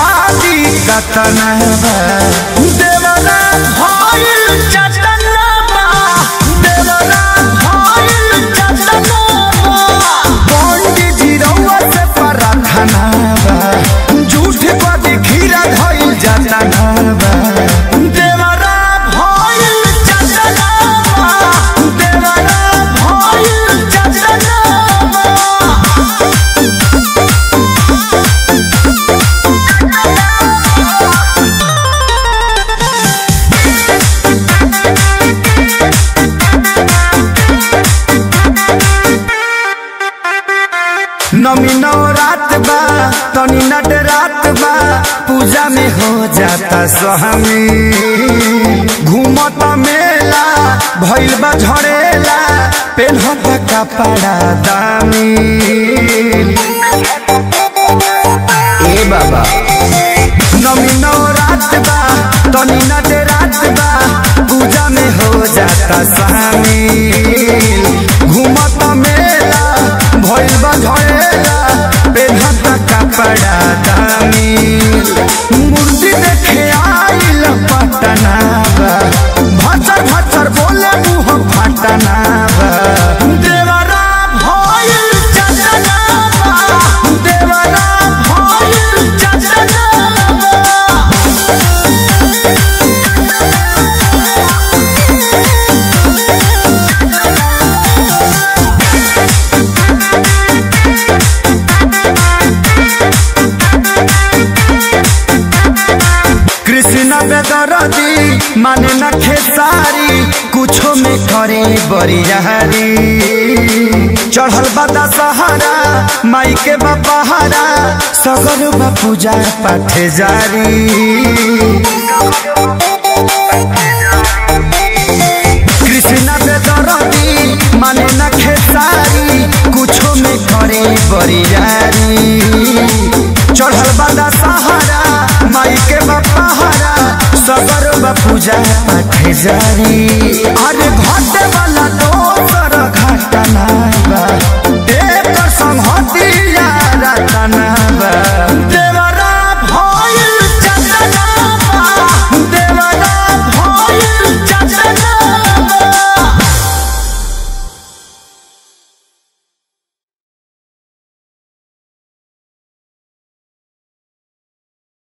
शादी कतना बा देवरा भइल चटना बा देवरा भइल चटना बा पंडित जी रउआ से प्रार्थना बा झूठ पर खीरा धइल जाता बा देवरा भइल चटना बा देवरा भइल चटना बा नमी नौ रात बा तनी नट रात बा पूजा में हो जाता सहमी घूमत मेला भइल बा झड़ेला पेन्हत कपड़ा दामी ए बाबा नमी नौ रात बा तनी नट रात बा पूजा में हो जाता शामिल घूमत मेला भइल बा झड़ेला पेन्हत कपड़ा दामिल मूर्ति देखे आइल पटना बा भचर भचर बोले मुँह फटना बा देवरा भइल चटना बा देवरा भइल चटना बा कृष्ण बेदरदी माने न खेसारी कुछो में करे बरियारी चढ़ल बदा सहारा माई के बपहारा सगर बा पूजा पाठ जारी कृष्ण बेदरदी माने न खेसारी कुछो में करे बरियारी चढ़ल बदा सहारा माई के बपहारा सगर बा पूजा पाठ जारी अरे घटे वाला